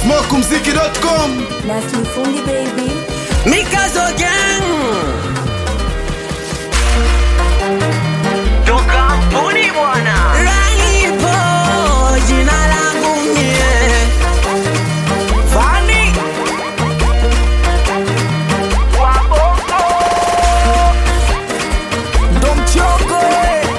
smokumziki.com Nasli Fundi baby. Mikazo Gang Tukampuni bwana Ranipo jina langu mie Fani Wabongo Ndo mchongo eh.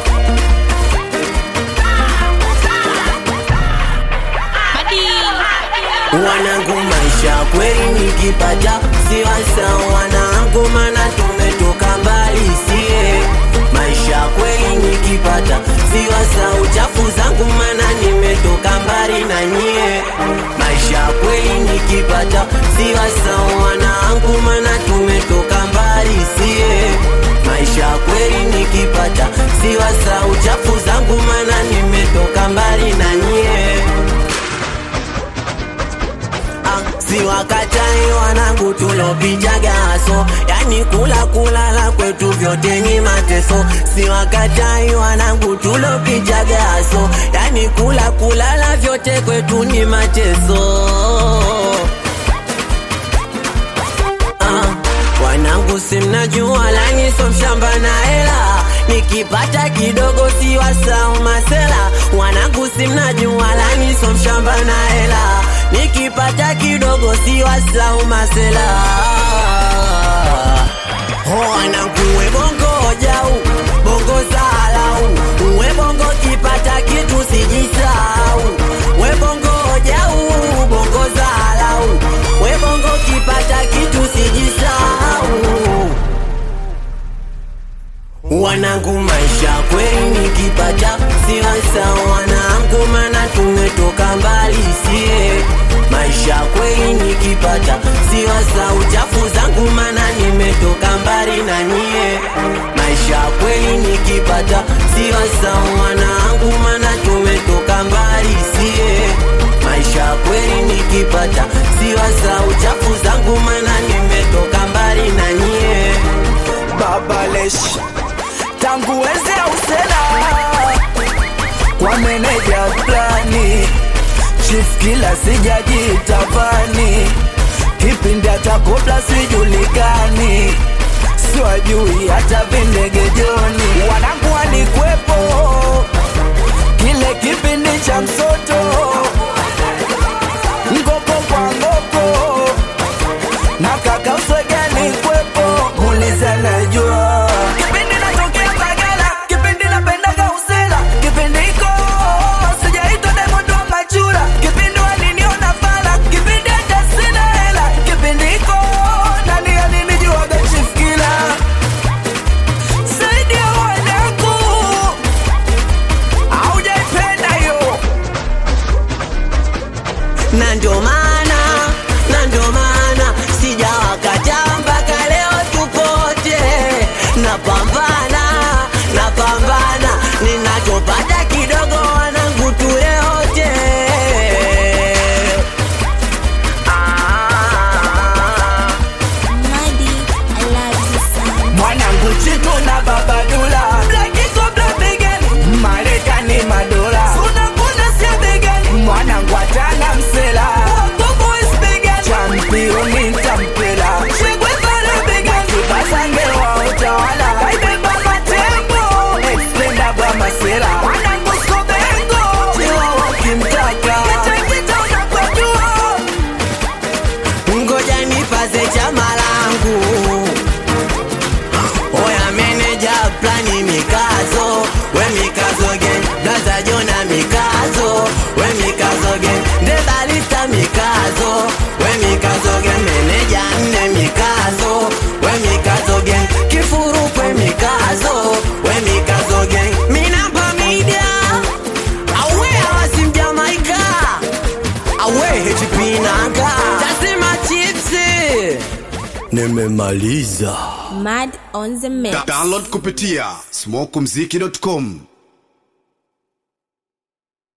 Wanangu maisha kweli nikipata siwasa wanangu mana tumetoka mbali sie maisha kweli nikipata siwasa uchafu zangu mana nimetoka mbali na nyie maisha kweli nikipata siwasa wanangu mana tumetoka mbali sie maisha kweli nikipata siwasa uchafu zangu mana nimetoka mbali na nyie Ah, si wakatai wanangu tulopijaga haso yani kula kulala kwetu vyote ni mateso si wakatai wanangu tulopijaga haso yani kula kulala vyote kwetu ni mateso Ah, wanangu simnajua lani so mshamba na hela nikipata kidogo si wasau masela wanangu simnajua lani so mshamba na hela nikipata kidogo si wasau masela wanangu we bongo jau bongo salau we bongo kipata kitu sijisau we bongo jau bongo salau we bongo kipata kitu sijisau wanangu maisha kweli nikipata siwasa wanangu mana tumetoka mbali sie maisha kweli nikipata siwasa uchafu zangu mana nimetoka mbali na nyie maisha kweli nikipata siwasa wanangu mana tumetoka mbali sie maisha kweli nikipata siwasa uchafu zangu mana nimetoka mbali na nyie babalesh tangu enzi ya usela kwa meneja plani chief kila sijajitavani kipindi hata kobla sijulikani siwajui hata vindegejoni wanangu walikwepo kile kipindi cha msoto ngoko kwa ngoko na kaka uswegani kwepo muliza najua kipindi natokea Mbagala kipindi napendaga usela kipindi iko sijaitwa Diamond wa machura kipindi waliniona fala kipindi hata sina hela kipindi iko nani alinijuaga chief killer saidia wanangu aujaipenda hiyo na ndo maana na ndo maana sijawakataa mpaka leo tupote napambana napambana ninachopata kidogo wanangu tuleote ah. Madi, I love you sana. mwanangu chitu na babadula blakiko blabegani marekani madola unakuna sia begani mwanangu atana msela championi ntampela shegwe pale begani basange wa utawala kaibeba matembo explenda bwa masela mwanangu skobengo chiwa wakimtaka kitakita unakwajua ngoja nipaze chama langu oya meneja plani mikazo we mikazo gen blaza jona mikazo we mikazo gen ndebalista mikazo we mikazo gen meneja nne mikazo we mikazo gen kifurukwe mikazo we mikazo gen minamba media awe awasimjamaika awe hechipinanga tasema chipsi nimemaliza Mad on the mix. download kupitia smokumziki.com